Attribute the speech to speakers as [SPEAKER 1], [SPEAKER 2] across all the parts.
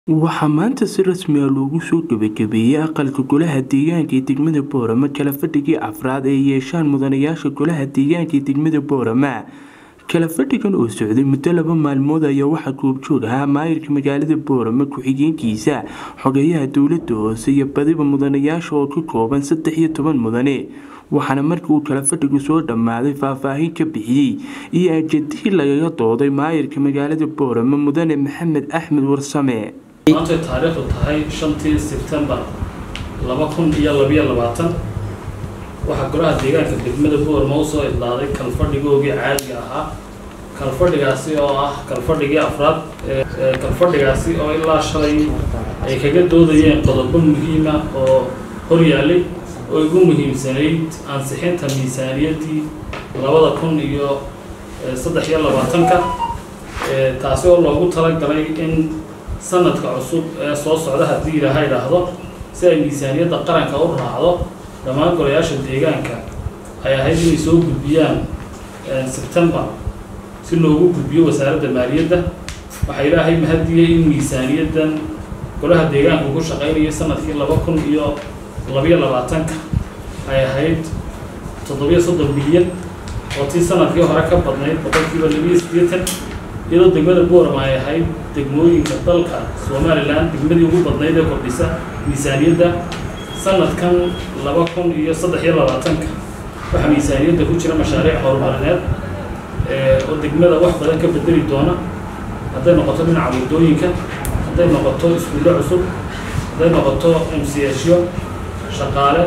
[SPEAKER 1] Waxaa maanta si rasmi ah loogu soo gabagabeeyay aqalka Golaha Deegaanka ee degmada Boorama kala fadhigii afraad ee ay yeeshaan mudanayaasha Golaha Deegaanka ee degmada Boorama. Kala fadhigan oo socday muddo laba maalmood ayaa waxaa goobjoog ahaa maayirka magaalada Boorama ku-xigeenkiisa, xogayaha dowladda hoose iyo badiba mudanayaasha oo ka kooban saddex iyo toban mudane. Waxaana markii uu kala fadhigu soo dhammaaday faahfaahin ka bixiyay iyo ajandihii lagaga dooday maayirka magaalada Boorama mudane Maxamed Axmed Warsame.
[SPEAKER 2] maantay taariikhdu tahay shantii sebtembar laba kun iyo labiyo labaatan waxaa golaha deegaanka degmada boorma u soo idlaaday kalfadhigoogii caadiga ahaa kalfadhigaasi oo ah kalfadhigii afraad ee kalfadhigaasi oo ilaa shalay ay kaga doodayeen qodobo muhiima oo hor yaallay oo ugu muhiimsanayd ansixinta miisaaniyaddii labada kun iyo saddex iyo labaatanka taasi oo loogu talagalay in sanadka cusub ee soo socda haddii ilaaha idhaahdo si ay miisaaniyadda qaranka u raacdo dhammaan golayaasha deegaanka ay ahayd inay soo gudbiyaan sebtembar si loogu gudbiyo wasaaradda maaliyadda waxaa ilaahay mahadiyey in miisaaniyaddan golaha deegaanka ku shaqaynayay sanadkii laba kun iyo labiyo labaatanka ay ahayd toddobiyo soddon bilyan oo tii sanadkii hore ka badnayd boqolkiiba labiyo siddeetan iyadoo degmada boorama ay ahayd degmooyinka dalka somalilan degmadii ugu badnayd ee kordhisa miisaaniyadda sanadkan laba kun iyo saddex iyo labaatanka waxaa miisaaniyadda ku jira mashaariic horumarineed oo degmada wax badan ka bedeli doona hadday noqoto dhinaca waddooyinka hadday noqoto iskuullo cusub hadday noqoto mcsyo shaqaale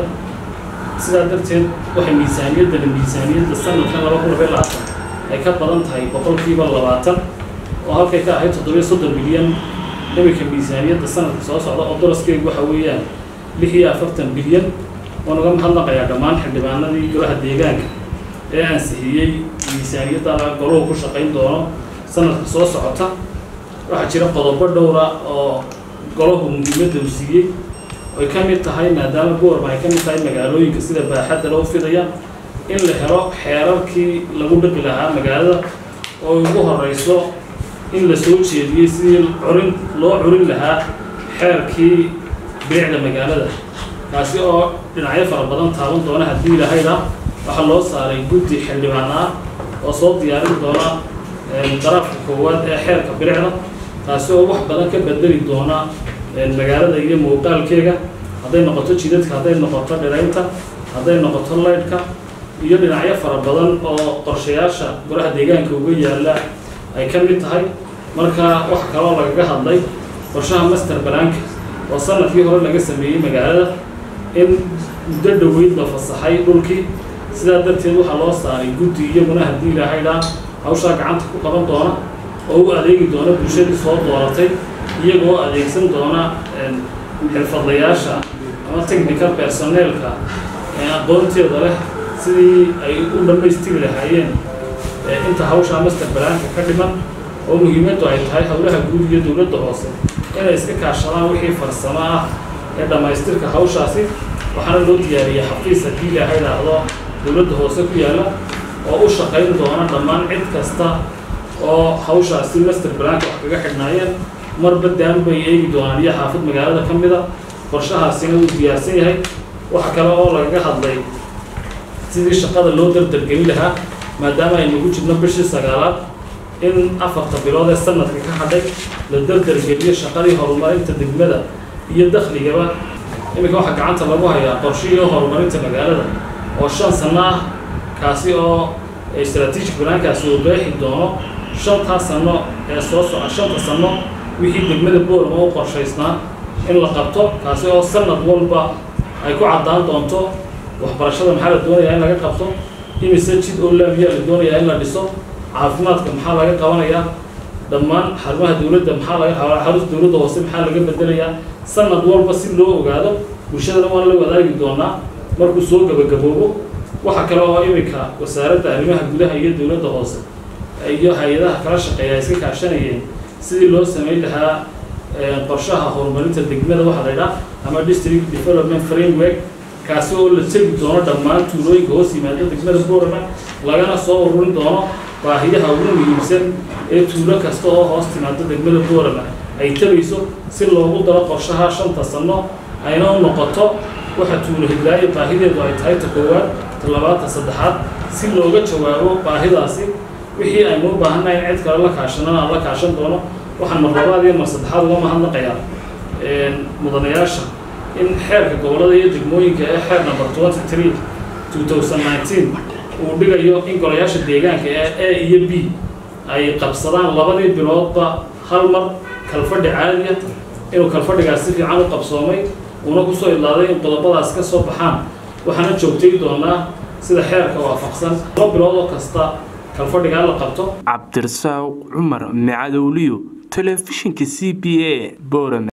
[SPEAKER 2] sidaa darteed waxay miisaaniyaddana miisaaniyadda sanadkan laba kun labayo labaatan ay ka badan tahay boqolkiiba labaatan oo halkay ka ahayd toddobiyo soddon bilyan iminka miisaaniyadda sanadka soo socda oo doraskeegu waxa weeyaan lix iyo afartan bilyan waan uga mahadnaqayaa dhammaan xildhibaanadii golaha deegaanka ee ansixiyey miisaaniyadda goluhu ku shaqayn doono sanadka soo socota waxaa jira qodobo dhowra oo golahu muhiimadda u siiyey ay ka mid tahay maadaama boorma ay ka mid tahay magaalooyinka sida baaxadda loo fidaya in la helo xeerarkii lagu dhaqi lahaa magaalada oo ugu horeyso in la soo jeediyey sidii curin loo curin lahaa xeerkii bilicda magaalada kaasi oo dhinacyo fara badan taaban doona haddii lahayda waxaa loo saaray guddi xildhibaan ah oo soo diyaarin doona daraafka koowaad ee xeerka bilicda taasi oo wax badan ka bedeli doona magaalada iyo muuqaalkeega hadday noqoto jidadka hadday noqoto dhiraynta hadday noqoto laydhka iyo dhinacyo fara badan oo qorshayaasha golaha deegaanka uga yaalla ay ka mid tahay marka wax kaloo lagaga hadlay qorshaha master banaanka oo sanadkii hore laga sameeyey magaalada in muddo dhoweyd la fasaxay dhulkii sidaa darteed waxaa loo saaray guddi iyaguna haddii ilahaydhaa hawshaa gacanta ku qaban doona oo u adeegi doona bulshadii soo dooratay iyagoo adeegsan doona xirfadlayaasha ama technical personeelka aqoonteeda leh sidii ay u dhammaystiri lahaayeen inta hawshaa master banaanka ka dhiman oo muhiimaddu ay tahay howlaha guud iyo dowladda hoose inay iska kaashadaan wixii farsamo ah ee dhammaystirka hawshaasi waxaana loo diyaariyey xafiis haddii ilaaha idhaahdo dowladda hoose ku yaalla oo u shaqayn doona dhammaan cid kasta oo hawshaasi master banaanka wax kaga xidhnaayeen marba daan bay eegi doonaan iyo xaafid magaalada ka mida qorshahaasina uu diyaarsan yahay waxa kale oo lagaga hadlay sidii shaqada loo dardargelin lahaa maadaama aynugu jirno bishii sagaalaad in afarta bilood ee sanadka ka hadhay la dardargeliyo shaqadii horumarinta degmada iyo dakhligaba iminka waxaa gacanta lagu hayaa qorshihii horumarinta magaalada oo shan sano ah kaasi oo strategic banaankaasi uu qeexi doono shantaa sano ee soo soco shanta sano wixii degmada boorama u qorshaysnaa in la qabto kaasi oo sanad walba ay ku caddaan doonto waxbarashada maxaa la doonayaa in laga qabto imise jid oo laamiya la doonayaa in la dhiso caafimaadka maxaa laga qabanayaa dhammaan xarumaha dowladda maxaa laga xarunta dowladda hoose maxaa laga bedelayaa sanad walba si loo ogaado bulshadana waan la wadaagi doonaa markuu soo gabagaboobo waxaa kale oo iminka wasaaradda arrimaha gudaha iyo dowladda hoose iyo hay-adaha kala shaqeeya ay iska kaashanayeen sidii loo samayn lahaa qorshaha horumarinta degmada waxaa la ydhaha ama district development framework kaasi oo la tegi doono dhammaan tuulooyinka hoos yimaada degmada boorama lagana soo ururin doono baahiyaha ugu muhiimsan ee tuulo kasta oo hoos timaado degmada boorama ay tabayso si loogu daro qorshaha shanta sano ayna u noqoto waxa tuulo hidlaayo baahideedu ay tahay ta koowaad ta labaad ta saddexaad si looga jawaabo baahidaasi wixii aynu u baahannahay in cid kale la kaashanana aan la kaashan doono waxaan mar labaad iyo mar saddexaad uga mahadnaqayaa mudanayaasha in xeerka gobollada iyo degmooyinka ee xeer number twenty three two thousand nineteen uu dhigayo in golayaasha deegaanka ee a iyo b ay qabsadaan labadii biloodba hal mar kalfadhi caadiya inuu kalfadhigaas si fiican u qabsoomay uuna kusoo idlaaday in qodobadaas ka soo baxaan waxaana joogtay doonaa sida xeerka waafaqsan laba bilood oo kasta kalfadhigaa la qabto
[SPEAKER 1] cabdirasaaq cumar macadowliyo telefishinka c b a boorame